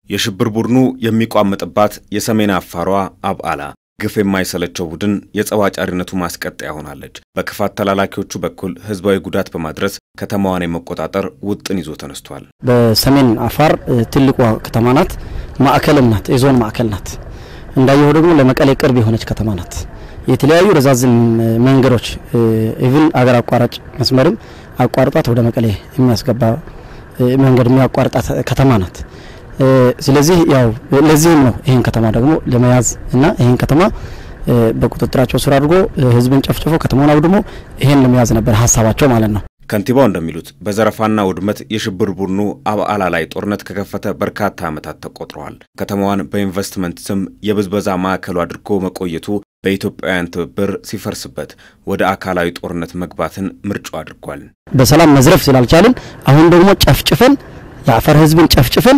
የሽብር ቡድኑ የሚቋመጥባት የሰሜን አፋሯ አብዓላ ግፍ የማይሰለቸው ቡድን የጸብ አጫሪነቱ ማስቀጠያ ሆናለች። በክፋት ተላላኪዎቹ በኩል ህዝባዊ ጉዳት በማድረስ ከተማዋን የመቆጣጠር ውጥን ይዞ ተነስቷል። በሰሜን አፋር ትልቋ ከተማ ናት። ማዕከልም ናት። የዞን ማዕከል ናት። እንዳየሁ ደግሞ ለመቀሌ ቅርብ የሆነች ከተማ ናት። የተለያዩ ረዛዝም መንገዶች ኢቭን አገር አቋራጭ መስመርም አቋርጧት ወደ መቀሌ የሚያስገባ መንገድ የሚያቋርጣት ከተማ ናት። ስለዚህ ያው ለዚህም ነው ይህን ከተማ ደግሞ ለመያዝ እና ይህን ከተማ በቁጥጥራቸው ስር አድርጎ ህዝብን ጨፍጭፎ ከተማውን አውድሞ ይህን ለመያዝ ነበር ሀሳባቸው ማለት ነው። ከንቲባው እንደሚሉት በዘረፋና ውድመት የሽብር ቡድኑ አብዓላ ላይ ጦርነት ከከፈተ በርካታ ዓመታት ተቆጥረዋል። ከተማዋን በኢንቨስትመንት ስም የብዝበዛ ማዕከሉ አድርጎ መቆየቱ በኢትዮጵያውያን ትብብር ሲፈርስበት ወደ አካላዊ ጦርነት መግባትን ምርጫው አድርጓል። በሰላም መዝረፍ ስላልቻልን አሁን ደግሞ ጨፍጭፈን የአፋር ህዝብን ጨፍጭፈን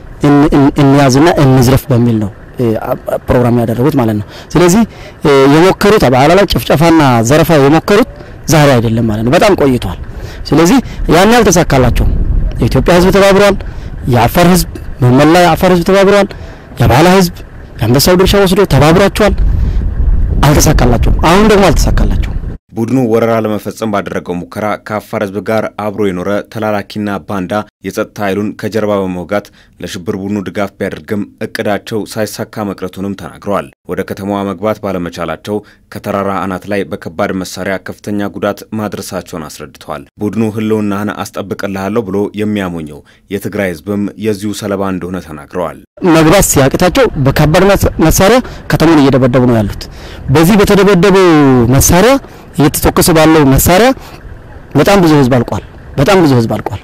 እንያዝና እንዝረፍ በሚል ነው ፕሮግራም ያደረጉት ማለት ነው። ስለዚህ የሞከሩት አብዓላ ላይ ጭፍጨፋና ዘረፋ የሞከሩት ዛሬ አይደለም ማለት ነው፣ በጣም ቆይቷል። ስለዚህ ያን ያልተሳካላቸው የኢትዮጵያ ህዝብ ተባብሯል። የአፋር ህዝብ መላ የአፋር ህዝብ ተባብሯል። የአብዓላ ህዝብ የአንበሳው ድርሻ ወስዶ ተባብሯቸዋል። አልተሳካላቸውም። አሁን ደግሞ አልተሳካላቸው ቡድኑ ወረራ ለመፈጸም ባደረገው ሙከራ ከአፋር ህዝብ ጋር አብሮ የኖረ ተላላኪና ባንዳ የጸጥታ ኃይሉን ከጀርባ በመውጋት ለሽብር ቡድኑ ድጋፍ ቢያደርግም እቅዳቸው ሳይሳካ መቅረቱንም ተናግረዋል። ወደ ከተማዋ መግባት ባለመቻላቸው ከተራራ አናት ላይ በከባድ መሳሪያ ከፍተኛ ጉዳት ማድረሳቸውን አስረድተዋል። ቡድኑ ህልውናህን አስጠብቅልሃለሁ ብሎ የሚያሞኘው የትግራይ ህዝብም የዚሁ ሰለባ እንደሆነ ተናግረዋል። መግባት ሲያቅታቸው በከባድ መሳሪያ ከተማውን እየደበደቡ ነው ያሉት። በዚህ በተደበደበው መሳሪያ እየተተኮሰ ባለው መሳሪያ በጣም ብዙ ህዝብ አልቋል። በጣም ብዙ ህዝብ አልቋል።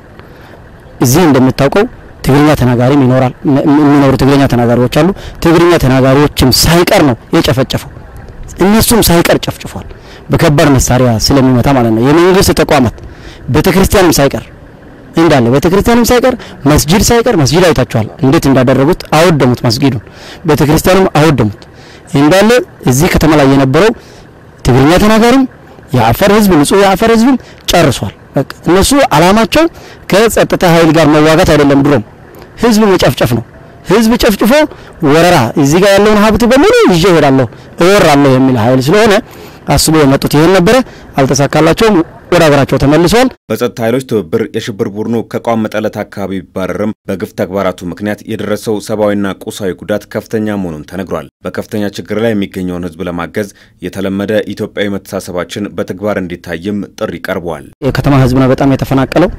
እዚህ እንደምታውቀው ትግርኛ ተናጋሪም ይኖራል የሚኖሩ ትግርኛ ተናጋሪዎች አሉ። ትግርኛ ተናጋሪዎችም ሳይቀር ነው የጨፈጨፈው። እነሱም ሳይቀር ጨፍጭፏል። በከባድ መሳሪያ ስለሚመታ ማለት ነው። የመንግስት ተቋማት ቤተክርስቲያንም ሳይቀር እንዳለ ቤተክርስቲያንም ሳይቀር መስጂድ ሳይቀር መስጂድ አይታችኋል እንዴት እንዳደረጉት አወደሙት። መስጊዱን ቤተክርስቲያኑም አወደሙት። እንዳለ እዚህ ከተማ ላይ የነበረው ትግርኛ ተናጋሪም የአፋር ህዝብ ንጹህ የአፋር ህዝብም ጨርሷል። በቃ እነሱ አላማቸው ከጸጥታ ኃይል ጋር መዋጋት አይደለም፣ ድሮም ህዝብ መጨፍጨፍ ነው። ህዝብ ጨፍጭፎ ወረራ እዚህ ጋር ያለውን ሀብት በሙሉ ይዤ እሄዳለሁ እወራለሁ የሚል ኃይል ስለሆነ አስቦ የመጡት ይሄን ነበረ። አልተሳካላቸውም። ወደ ሀገራቸው ተመልሰዋል። በጸጥታ ኃይሎች ትብብር የሽብር ቡድኑ ከቋመጠለት አካባቢ ቢባረርም በግፍ ተግባራቱ ምክንያት የደረሰው ሰብአዊና ቁሳዊ ጉዳት ከፍተኛ መሆኑን ተነግሯል። በከፍተኛ ችግር ላይ የሚገኘውን ህዝብ ለማገዝ የተለመደ ኢትዮጵያዊ መተሳሰባችን በተግባር እንዲታይም ጥሪ ቀርበዋል። የከተማ ህዝብ ነው በጣም የተፈናቀለው።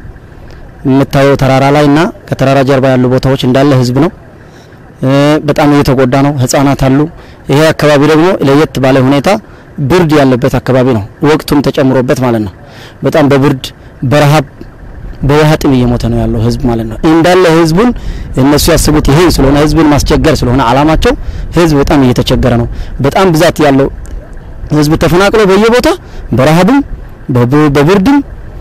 የምታየው ተራራ ላይ እና ከተራራ ጀርባ ያሉ ቦታዎች እንዳለ ህዝብ ነው። በጣም እየተጎዳ ነው። ህጻናት አሉ። ይሄ አካባቢ ደግሞ ለየት ባለ ሁኔታ ብርድ ያለበት አካባቢ ነው። ወቅቱም ተጨምሮበት ማለት ነው። በጣም በብርድ በረሃብ በውሃ ጥም እየሞተ ነው ያለው ህዝብ ማለት ነው። እንዳለ ህዝቡን እነሱ ያስቡት ይሄ ስለሆነ ህዝብን ማስቸገር ስለሆነ አላማቸው ህዝብ በጣም እየተቸገረ ነው። በጣም ብዛት ያለው ህዝብ ተፈናቅሎ በየቦታ በረሃብም በብርድም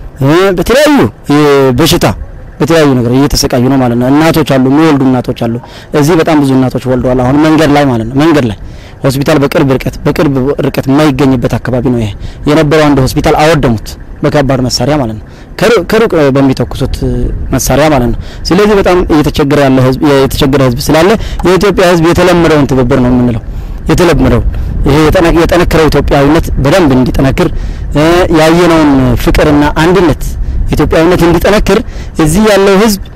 በተለያዩ በሽታ በተለያዩ ነገር እየተሰቃዩ ነው ማለት ነው። እናቶች አሉ፣ የሚወልዱ እናቶች አሉ። እዚህ በጣም ብዙ እናቶች ወልደዋል። አሁን መንገድ ላይ ማለት ነው መንገድ ላይ ሆስፒታል በቅርብ ርቀት በቅርብ ርቀት የማይገኝበት አካባቢ ነው ይሄ የነበረው። አንድ ሆስፒታል አወደሙት በከባድ መሳሪያ ማለት ነው፣ ከሩቅ በሚተኩሱት መሳሪያ ማለት ነው። ስለዚህ በጣም እየተቸገረ ያለ ህዝብ የተቸገረ ህዝብ ስላለ የኢትዮጵያ ህዝብ የተለመደውን ትብብር ነው የምንለው የተለመደው ይሄ የጠነከረው ኢትዮጵያዊነት በደንብ እንዲጠነክር ያየነውን ፍቅርና አንድነት ኢትዮጵያዊነት እንዲጠነክር እዚህ ያለው ህዝብ